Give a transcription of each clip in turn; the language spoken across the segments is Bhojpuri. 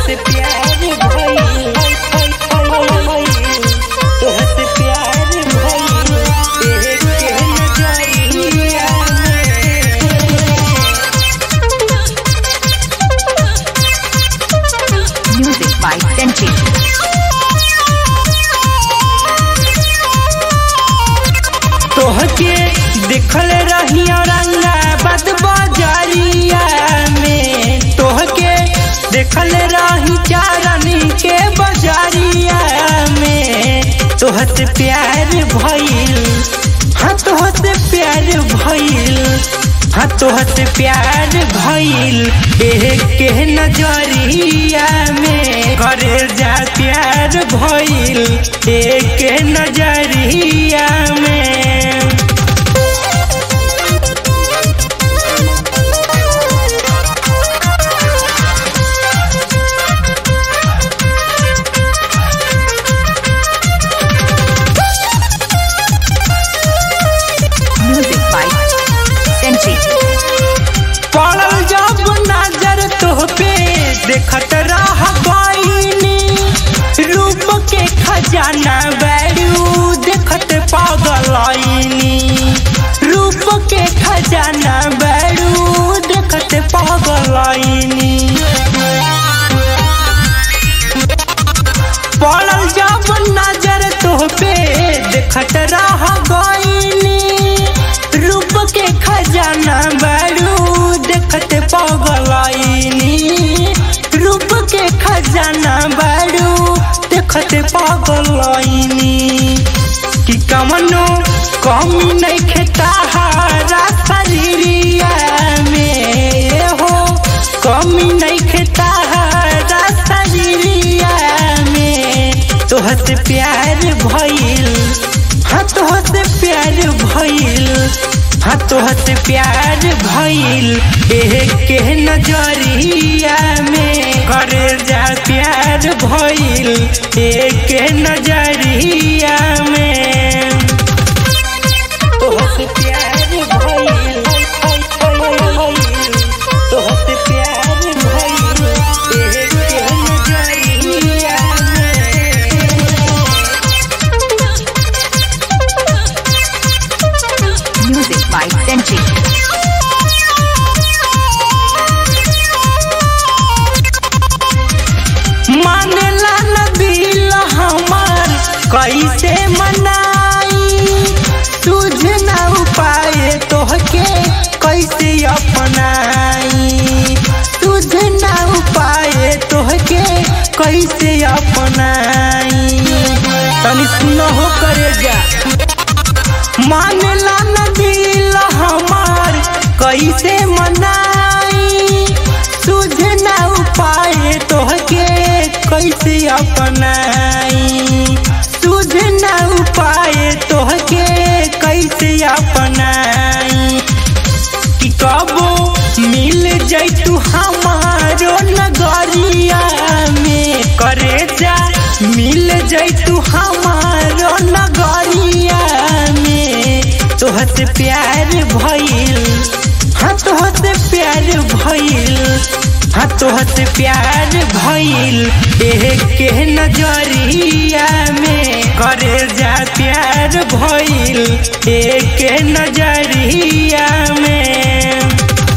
तोहसे प्यार भइल तोहसे प्यार भइल देख के नजरिया Music by Senchi. तोहके देखल रहिया रंगाबाद बाजारिया में तोहके देखल रही चारनी के बाजारिया में तोहसे प्यार भइल हाँ तोहसे प्यार भइल हाँ तोहसे प्यार भइल देख के नजरिया में करे जा प्यार भइल देख के नजरिया में Music by Senchi. पड़ल जब नजर तोहपे देखत रह गईनी रूप के खजाना बैरू देखत पागलनी रूप के खजाना बैरू देखत पागलनी पड़ल जब नजर तोहपे देखत रह गईनी रूप के खजाना बड़ू देखत पगलनी रूप के खजाना बड़ू देखत पगलनी कि कमनो कमी नहीं खेता हरा शरीरिया में हो कमी नहीं खेता हरा शरीरिया में तोहसे प्यार भइल हाँ तोहसे प्यार भइल हाँ तोहसे प्यार भइल देख के नजरिया में करे जा प्यार भइल देख के नजरिया में तोहसे प्यार भइल तोहसे प्यार भइल देख के नजरिया में Music by Senchi. मानला न दिल हमार कैसे मनाई तुझ न उपाय तोहके कैसे अपनाई तुझ न उपाय तोहके कैसे अपनाई तनी सुनो हो करे जा मानला न दिल हमार कैसे मनाई तुझे न उपाय तोहके कैसे अपनाई तुझे न उपाय तोहके कैसे अपनाई कि कबो मिल जैतू हमारो नगरिया में करे जा मिल जैतू हमारो नगरिया में तोहसे प्यार भइल हाँ तोहसे प्यार भइल हाँ तोहसे प्यार भइल देख के नजरिया में करे जा प्यार भइल देख के नजरिया में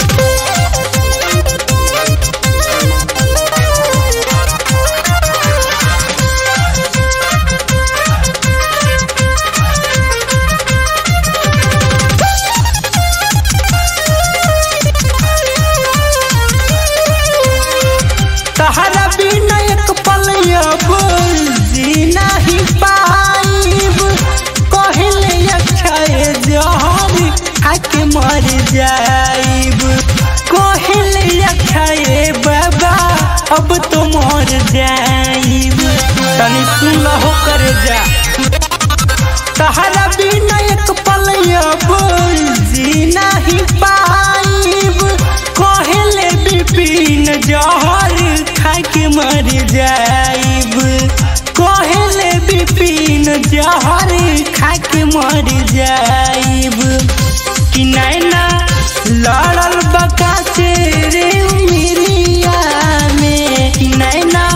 तहरा बिना एक पल अब जीना ही पाइब कहले अक्षय जहर खाके मर जाइब कहले अक्षय बाबा अब तो मर जाइब तनी सुन हो कर जा तहरा बिना एक पल अब जीना ही पाइब कहले बिपिन जहर खाके मर जाइब कहले बिपिन जहर खाके मर जाइब कि नैना लड़ल बका से रे उमिरिया में कि नैना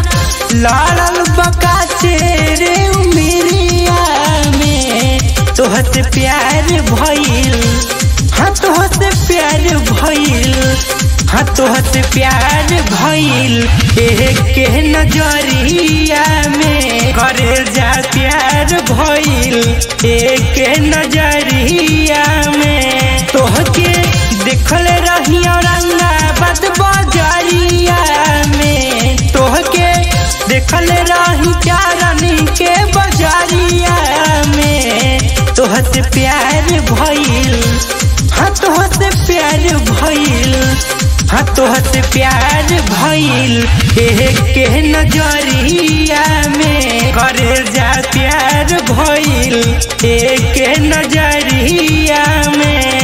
लड़ल बका से रे उमिरिया में तोहसे प्यार भइल हाँ तोहसे प्यार भइल हाँ तोहसे प्यार भइल के नजरिया में करे जा प्यार भइल के नजरिया में तोहके देखल रही औरंगाबाद बजरिया में तोहके देखल रही चारनी के बजरिया में तोहसे प्यार भइल हाँ तोहसे प्यार भइल हाँ तोहसे प्यार भइल के नजरिया में करे जा प्यार भइल के नजरिया में